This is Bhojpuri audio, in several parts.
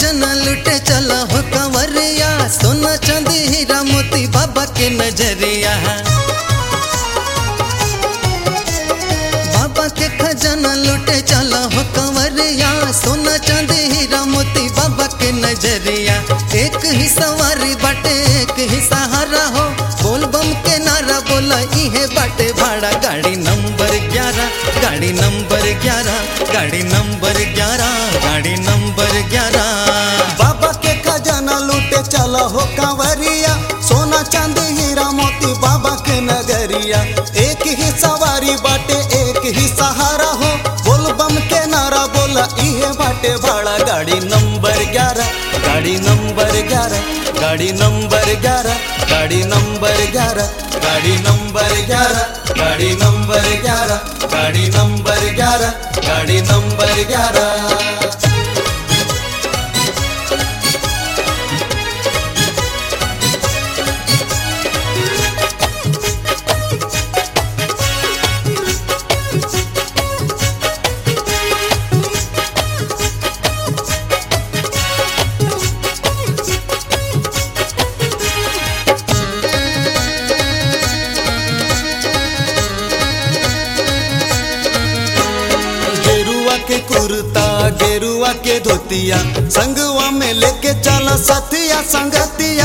खजाना लुटे चला हो कंवरिया सोना चांदी हीरा मोती बाबा के नजरिया बाबा के खजाना लुटे चला हो कंवरिया सोना चांदी हीरा मोती बाबा के नजरिया एक ही सवारी बाटे एक ही सहारा हो बोल बम के नारा बोला इहे बाटे भाड़ा गाड़ी नंबर ग्यारह गाड़ी नंबर ग्यारह गाड़ी नंबर ग्यारह गाड़ी नंबर ग्यारह बाबा के खजाना लूटे चला हो कांवरिया सोना चांदी हीरा मोती बाबा के नगरिया एक ही सवारी बाटे एक ही सहारा हो बोल बम के नारा बोला इहे बाटे भाड़ा गाड़ी नंबर ग्यारह गाड़ी नंबर ग्यारह गाड़ी नंबर ग्यारह गाड़ी नंबर ग्यारह गाड़ी नंबर ग्यारह गाड़ी नंबर ग्यारह गाड़ी नंबर ग्यारह गाड़ी नंबर ग्यारह गेरुआ के कुर्ता गेरुआ के धोतिया संगवा में लेके चला सतिया संगतिया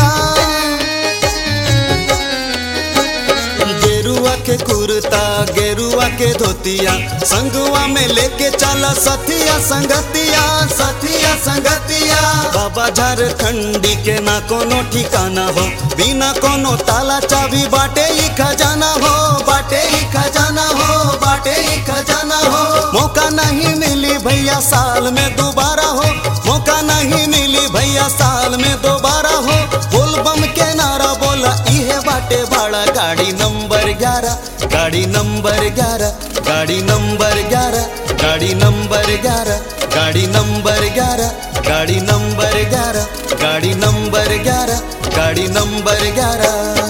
गेरुआ के कुर्ता गेरुआ के धोतिया संगवा में लेके चला सतिया संगतिया सतिया संगतिया बाबा झारखंडी के ना कोनो ठिकाना हो बिना कोनो ताला चाबी बाटे ही खजाना हो बाटे ही खजाना हो बाटे ही खजाना हो मौका नहीं मिली भैया साल में दोबारा हो मौका नहीं मिली भैया साल में दोबारा हो बोल बम के नारा बोला इहे बाटे भाड़ा गाड़ी नंबर ग्यारह गाड़ी नंबर ग्यारह गाड़ी नंबर ग्यारह गाड़ी नंबर ग्यारह गाड़ी नंबर ग्यारह गाड़ी नंबर ग्यारह गाड़ी नंबर ग्यारह गाड़ी नंबर ग्यारह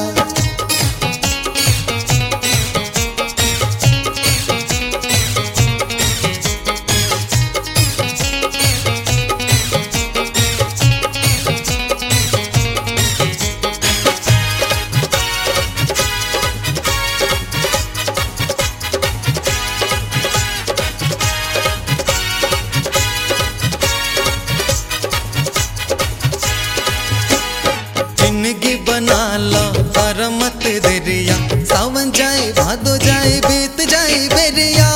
जिंदगी बना लो पर मत देरिया सावन जाए भादो जाए बीत जाए बेरिया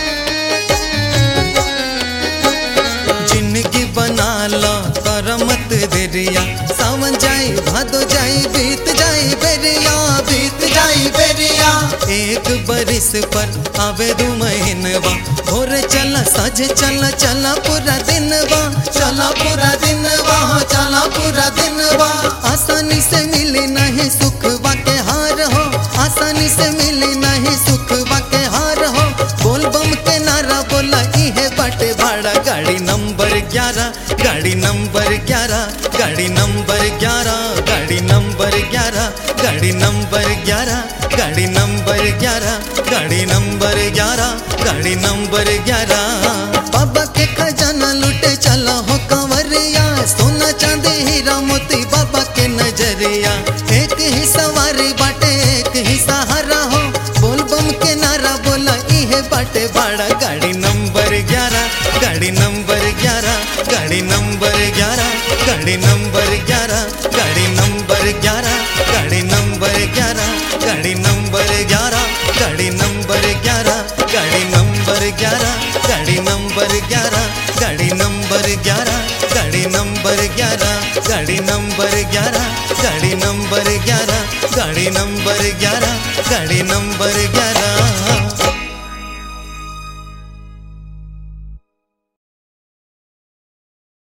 जिंदगी बना लो पर मत देरिया सावन जाए भादो जाए बीत जाए बेरिया बीत जाए बेरिया एक बरिस पर आवे दू महीनवा भोर चला सज चला चला पूरा दिनवा चला पूरा दिनवा हो चला पूरा दिनवा आसानी से मिली नहीं सुख के हार हो आसानी से मिली नहीं सुख के हार हो बोल बम के नारा बोला इहे बाटे भाड़ा गाड़ी नंबर ग्यारह गाड़ी नंबर ग्यारह गाड़ी नंबर ग्यारह गाड़ी नंबर ग्यारह गाड़ी नंबर ग्यारह गाड़ी नंबर ग्यारह गाड़ी नंबर ग्यारह गाड़ी नंबर ग्यारह बाबा के खजाना लुटे चला हो कंवरिया सोना चांदी हीरा मोती बाबा के नजरिया एक ही सवारी बाटे एक ही सहारा हो बोल बम के नारा बोला इहे बाटे भाड़ा गाड़ी नंबर ग्यारह गाड़ी नंबर ग्यारह गाड़ी नंबर ग्यारह गाड़ी नंबर ग्यारह गाड़ी नंबर ग्यारह गाड़ी नंबर ग्यारह गाड़ी नंबर ग्यारह गाड़ी नंबर ग्यारह गाड़ी नंबर ग्यारह गाड़ी नंबर ग्यारह गाड़ी नंबर ग्यारह गाड़ी नंबर ग्यारह गाड़ी नंबर ग्यारह गाड़ी नंबर ग्यारह गाड़ी नंबर ग्यारह गाड़ी नंबर ग्यारह